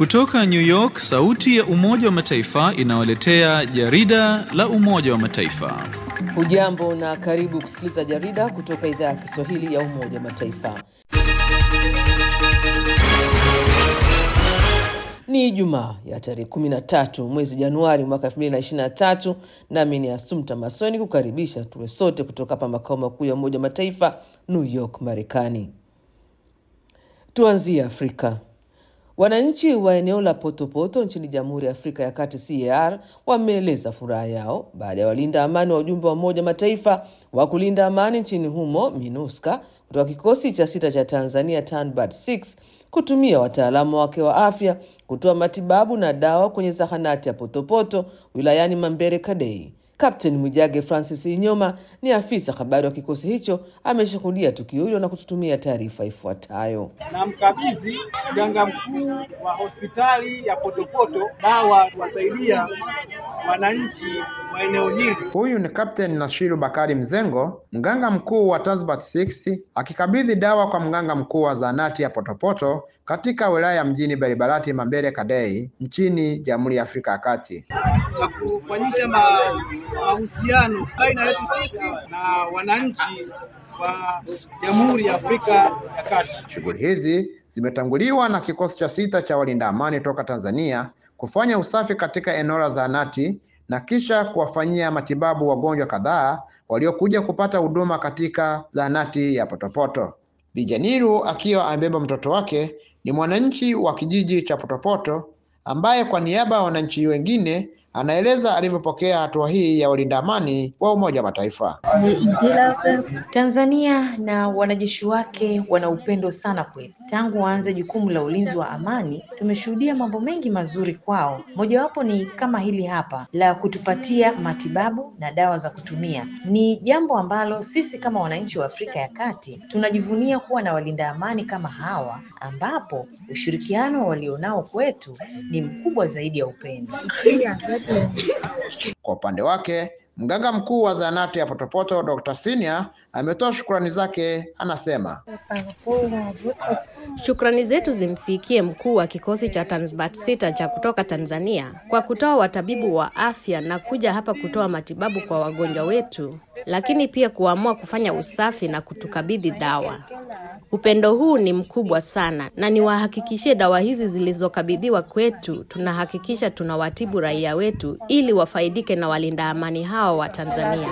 Kutoka New York, sauti ya Umoja wa Mataifa inawaletea jarida la Umoja wa Mataifa. Hujambo na karibu kusikiliza jarida kutoka idhaa ya Kiswahili ya Umoja wa Mataifa. Ni Ijumaa ya tarehe 13 mwezi Januari mwaka 2023, nami ni Asumta Masoni kukaribisha tuwe sote kutoka hapa makao makuu ya Umoja wa Mataifa, New York, Marekani. Tuanzie Afrika. Wananchi wa eneo la Potopoto nchini Jamhuri ya Afrika ya Kati CAR wameeleza furaha yao baada ya walinda amani wa ujumbe wa Umoja Mataifa wa kulinda amani nchini humo MINUSCA kutoka kikosi cha sita cha Tanzania TANBAD 6 kutumia wataalamu wake wa afya kutoa matibabu na dawa kwenye zahanati ya Potopoto wilayani Mambere Kadei. Kapteni Mwijage Francis Inyoma ni afisa habari wa kikosi hicho, ameshuhudia tukio hilo na kututumia taarifa ifuatayo. na mkabidhi mganga mkuu wa hospitali ya Potopoto dawa kuwasaidia wananchi wa eneo hili. Huyu ni Kapteni Nashiru Bakari Mzengo, mganga mkuu wa Tanzbat 6 akikabidhi dawa kwa mganga mkuu wa zahanati ya Potopoto katika wilaya ya mjini Baribarati Mambere Kadei nchini Jamhuri ya Afrika ya Kati. na kufanyisha ma- mahusiano baina yetu sisi na wananchi wa Jamhuri ya Afrika ya Kati. Shughuli hizi zimetanguliwa na kikosi cha sita cha walinda amani toka Tanzania kufanya usafi katika eneo la zahanati na kisha kuwafanyia matibabu wagonjwa kadhaa waliokuja kupata huduma katika zahanati ya Potopoto. Bijaniru akiwa amebeba mtoto wake ni mwananchi wa kijiji cha Potopoto ambaye kwa niaba ya wananchi wengine anaeleza alivyopokea hatua hii ya walinda amani wa Umoja wa Mataifa. Tanzania na wanajeshi wake wana upendo sana kwetu. Tangu waanze jukumu la ulinzi wa amani, tumeshuhudia mambo mengi mazuri kwao. Mojawapo ni kama hili hapa la kutupatia matibabu na dawa za kutumia. Ni jambo ambalo sisi kama wananchi wa Afrika ya Kati tunajivunia kuwa na walinda amani kama hawa, ambapo ushirikiano walionao kwetu ni mkubwa zaidi ya upendo. Kwa upande wake, mganga mkuu wa zahanati ya Potopoto Dr. Senior ametoa shukrani zake, anasema Shukrani zetu zimfikie mkuu wa kikosi cha Tanzbat sita cha kutoka Tanzania kwa kutoa watabibu wa afya na kuja hapa kutoa matibabu kwa wagonjwa wetu, lakini pia kuamua kufanya usafi na kutukabidhi dawa. Upendo huu ni mkubwa sana, na niwahakikishie dawa hizi zilizokabidhiwa kwetu, tunahakikisha tunawatibu raia wetu ili wafaidike na walinda amani hawa wa Tanzania.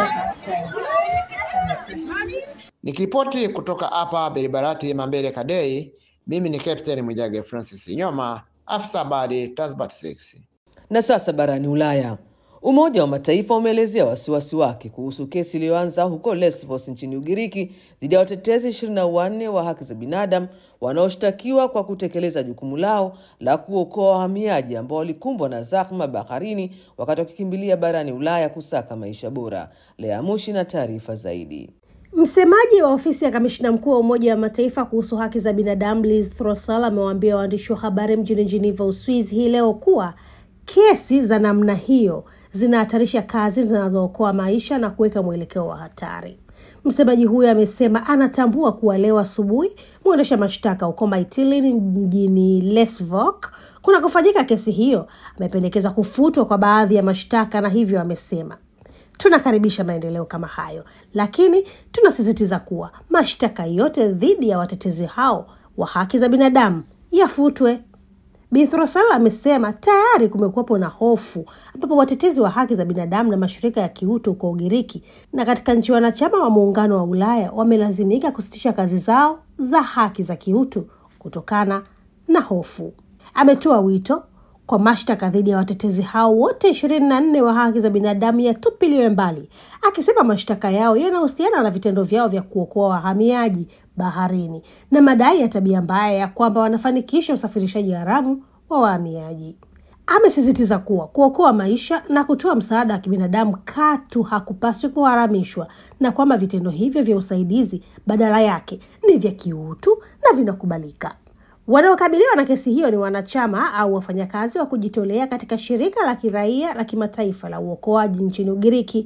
nikiripoti kutoka hapa Beribarati Mambere Kadei, mimi ni Captain Mwijage Francis Nyoma, afisa habari Tanzbat 6. Na sasa barani Ulaya, Umoja wa Mataifa umeelezea wasiwasi wake kuhusu kesi iliyoanza huko Lesbos nchini Ugiriki dhidi ya watetezi 24 wa haki za binadamu wanaoshtakiwa kwa kutekeleza jukumu lao la kuokoa wahamiaji ambao walikumbwa na zahma baharini wakati wakikimbilia barani Ulaya kusaka maisha bora. Lea Mushi na taarifa zaidi. Msemaji wa ofisi ya kamishina mkuu wa Umoja wa Mataifa kuhusu haki za binadamu Liz Throssell amewaambia waandishi wa habari mjini Geneva, Uswizi hii leo kuwa kesi za namna hiyo zinahatarisha kazi zinazookoa maisha na kuweka mwelekeo wa hatari. Msemaji huyo amesema anatambua kuwa leo asubuhi mwendesha mashtaka huko Mytilene mjini Lesvok kunakofanyika kesi hiyo amependekeza kufutwa kwa baadhi ya mashtaka, na hivyo amesema tunakaribisha maendeleo kama hayo, lakini tunasisitiza kuwa mashtaka yote dhidi ya watetezi hao wa haki za binadamu yafutwe. Bi Throsell amesema tayari kumekuwepo na hofu ambapo watetezi wa haki za binadamu na mashirika ya kiutu huko Ugiriki na katika nchi wanachama wa Muungano wa Ulaya wamelazimika kusitisha kazi zao za haki za kiutu kutokana na hofu. Ametoa wito kwa mashtaka dhidi ya watetezi hao wote ishirini na nne wa haki za binadamu yatupiliwe mbali, akisema mashtaka yao yanahusiana na vitendo vyao vya kuokoa wahamiaji baharini na madai ya tabia mbaya ya kwamba wanafanikisha usafirishaji haramu wa wahamiaji. Amesisitiza kuwa kuokoa maisha na kutoa msaada wa kibinadamu katu hakupaswi kuharamishwa na kwamba vitendo hivyo vya usaidizi badala yake ni vya kiutu na vinakubalika. Wanaokabiliwa na kesi hiyo ni wanachama au wafanyakazi wa kujitolea katika shirika la kiraia la kimataifa la uokoaji nchini Ugiriki,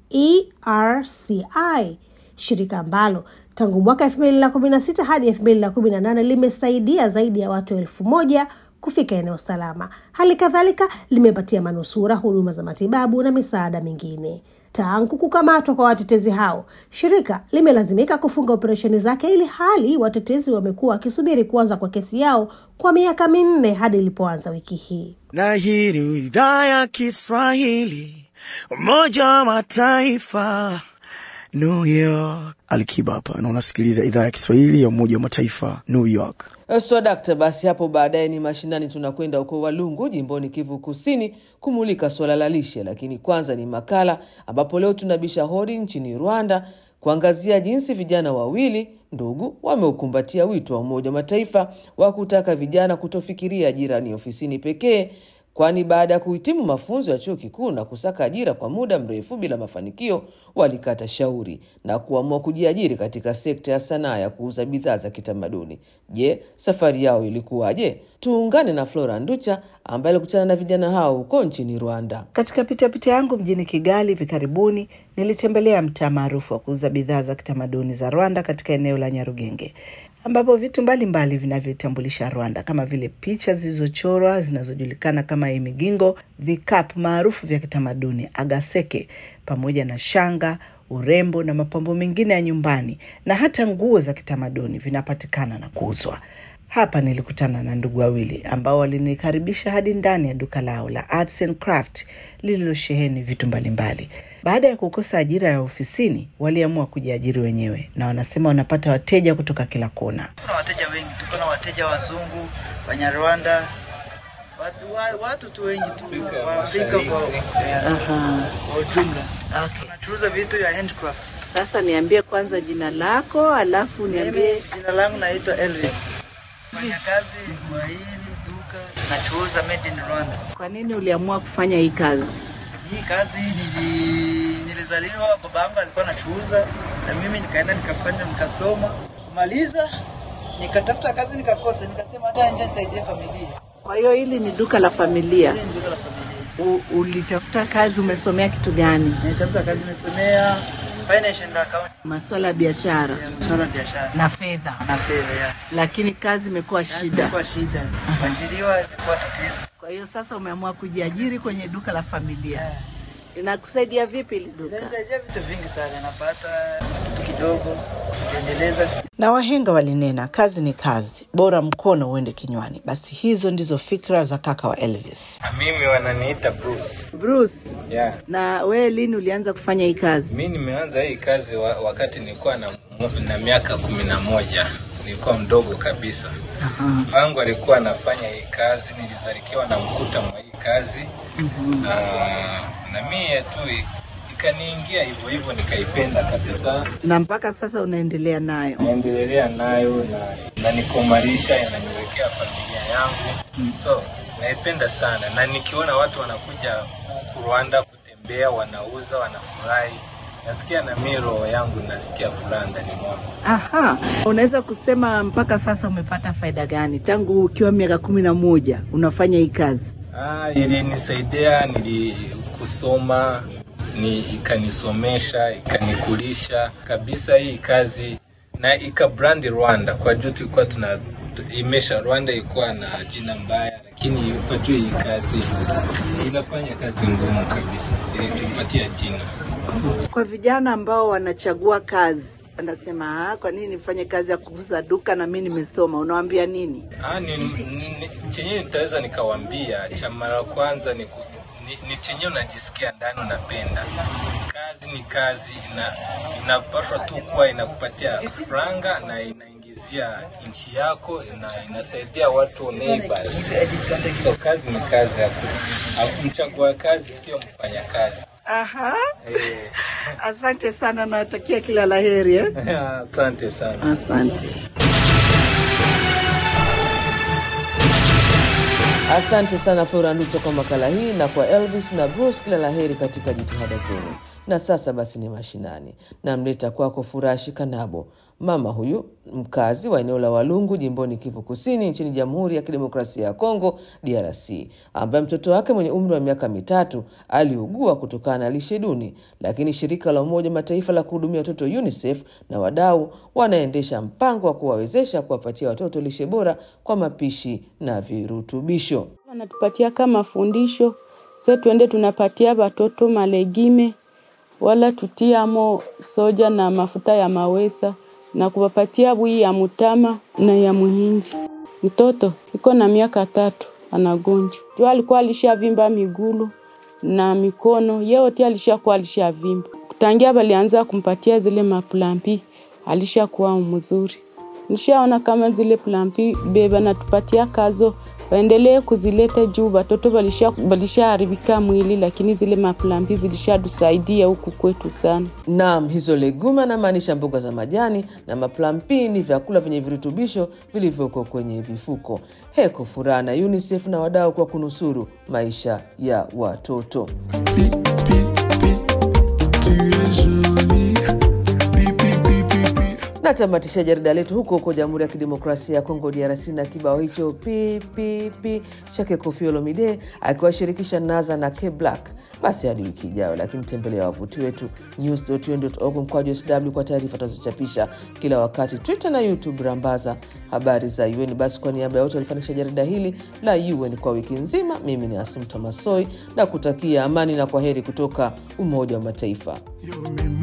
ERCI, shirika ambalo tangu mwaka elfu mbili na kumi na sita hadi elfu mbili na kumi na nane limesaidia zaidi ya watu elfu moja kufika eneo salama. Hali kadhalika limepatia manusura huduma za matibabu na misaada mingine. Tangu kukamatwa kwa watetezi hao, shirika limelazimika kufunga operesheni zake, ili hali watetezi wamekuwa wakisubiri kuanza kwa kesi yao kwa miaka minne hadi ilipoanza wiki hii. Na hii ni idhaa ya Kiswahili, Umoja wa Mataifa, New York. Alikiba hapa na unasikiliza idhaa ya Kiswahili ya Umoja wa Mataifa, New York. Swadakta, basi hapo baadaye ni mashinani, tunakwenda huko Walungu jimboni Kivu Kusini kumulika suala la lishe, lakini kwanza ni makala ambapo leo tunabisha hodi nchini Rwanda kuangazia jinsi vijana wawili ndugu wameukumbatia wito wa Umoja wa Mataifa wa kutaka vijana kutofikiria ajira ni ofisini pekee, kwani baada ya kuhitimu mafunzo ya chuo kikuu na kusaka ajira kwa muda mrefu bila mafanikio, walikata shauri na kuamua kujiajiri katika sekta ya sanaa ya kuuza bidhaa za kitamaduni. Je, safari yao ilikuwaje? Tuungane na Flora Nducha ambaye alikutana na vijana hao huko nchini Rwanda. Katika pitapita yangu mjini Kigali hivi karibuni, nilitembelea mtaa maarufu wa kuuza bidhaa za kitamaduni za Rwanda katika eneo la Nyarugenge, ambapo vitu mbalimbali vinavyotambulisha Rwanda kama vile picha zilizochorwa zinazojulikana kama imigingo, vikapu maarufu vya kitamaduni agaseke, pamoja na shanga, urembo na mapambo mengine ya nyumbani na hata nguo za kitamaduni vinapatikana na kuuzwa. Hapa nilikutana na ndugu wawili ambao walinikaribisha hadi ndani ya duka lao la Arts and Craft lililosheheni vitu mbalimbali. Baada ya kukosa ajira ya ofisini, waliamua kujiajiri wenyewe, na wanasema wanapata wateja kutoka kila kona. Kuna wateja wengi, tuko na wateja wazungu, Wanyarwanda, watu, wa- watu tu wengi tu wa Afrika kwa kwa ujumla. Okay. Tunachuruza vitu ya handcraft. Sasa niambie kwanza jina lako, alafu Mimi jina langu naitwa Elvis. Fanya kazi kwa hili duka, nachuruza made in Rwanda. kwa nini uliamua kufanya hii kazi? Hii kazi nili, nilizaliwa, baba yangu alikuwa anachuuza na mimi nikaenda nikafanya nikasoma, kumaliza nikatafuta kazi nikakosa, nikasema hata nje nisaidie familia. Kwa hiyo hili ni duka la familia. Hili ni duka la familia. U, ulitafuta kazi, umesomea kitu gani? Nitafuta kazi nimesomea finance and accounting, Masuala ya biashara masuala ya biashara na fedha, na fedha ya. lakini kazi imekuwa shida. Kwa shida. Kuajiriwa ilikuwa tatizo. Kwa hiyo sasa umeamua kujiajiri kwenye duka la familia. Inakusaidia vipi hili duka? Inasaidia vitu vingi sana, napata kitu kidogo kuendeleza. Na wahenga walinena, kazi ni kazi, bora mkono uende kinywani. Basi hizo ndizo fikra za kaka wa Elvis. Mimi wananiita Bruce. Bruce, Yeah. na wewe lini ulianza kufanya hii kazi? Mi nimeanza hii kazi wa, wakati nilikuwa na, na miaka kumi na moja nilikuwa mdogo kabisa. Wangu alikuwa anafanya hii kazi, nilizalikiwa na mkuta mwa hii kazi na, na mie tu i- ikaniingia hivyo hivyo, nikaipenda kabisa, Na mpaka sasa unaendelea nayo? naendelea nayo na inanikomarisha, inaniwekea familia yangu, so naipenda sana, na nikiona watu wanakuja huku Rwanda kutembea, wanauza, wanafurahi, nasikia na mimi roho yangu nasikia furaha ndani mwangu. Aha, unaweza kusema mpaka sasa umepata faida gani tangu ukiwa miaka kumi na moja unafanya hii kazi? Ah, ilinisaidia nili kusoma ni ikanisomesha ikanikulisha kabisa hii kazi na ikabrandi Rwanda kwa juu tulikuwa tuna tu- imesha Rwanda ilikuwa na jina mbaya, lakini kwa juu hii kazi inafanya kazi ngumu kabisa, ilitupatia jina. Kwa vijana ambao wanachagua kazi wanasema, "Ah, kwa nini nifanye kazi ya kuuza duka na mimi nimesoma? Unawaambia nini? Ah, ni, ni, chenye nitaweza nikawambia, cha mara kwanza ni, ku- ni, ni chenye unajisikia ndani unapenda. Kazi ni kazi, ina inapaswa tu kuwa inakupatia franga na inaingizia nchi yako na inasaidia watu neighbors. So kazi ni kazi, haku- mchagua kazi sio mfanya kazi. Aha, Eh, asante sana, nawatakia kila laheri eh? Asante sana. Asante. Asante sana Flora Nducha kwa makala hii na kwa Elvis na Bruce, kila laheri katika jitihada zenu. Na sasa basi ni mashinani, namleta kwako Furashi Kanabo, Mama huyu mkazi wa eneo la Walungu jimboni Kivu Kusini nchini Jamhuri ya Kidemokrasia ya Kongo DRC, ambaye mtoto wake mwenye umri wa miaka mitatu aliugua kutokana na lishe duni, lakini shirika la Umoja Mataifa la kuhudumia watoto UNICEF na wadau wanaendesha mpango wa kuwawezesha kuwapatia watoto lishe bora kwa mapishi na virutubisho. Wanatupatia kama fundisho se tuende tunapatia watoto malegime wala tutiamo soja na mafuta ya mawesa na kuwapatia bui ya mutama na ya muhinji. Mtoto iko na miaka tatu anagonjwa juu alikuwa alishavimba migulu na mikono yeyote alishakuwa alishavimba. Kutangia walianza kumpatia zile maplampi alishakuwa mzuri. Nishaona kama zile plampi beba natupatia kazo waendelee kuzileta juu watoto walisha walishaharibika mwili, lakini zile maplambi zilishatusaidia huku kwetu sana. Naam, hizo leguma namaanisha mboga za majani na maplampi ni vyakula vyenye virutubisho vilivyoko kwenye vifuko. Heko furaha na UNICEF na wadau kwa kunusuru maisha ya watoto. Natamatisha jarida letu huko huko Jamhuri ya Kidemokrasia ya Kongo, DRC, na kibao hicho ppp chake Koffi Olomide akiwashirikisha Naza na K Black. Basi hadi wiki ijayo, lakini tembelea wavuti wetu news.un.org mkwaju sw kwa taarifa tunazochapisha kila wakati, Twitter na YouTube rambaza habari za UN. Basi kwa niaba ya wote walifanikisha jarida hili la UN kwa wiki nzima, mimi ni Asumta Masoi na kutakia amani na kwa heri kutoka Umoja wa Mataifa.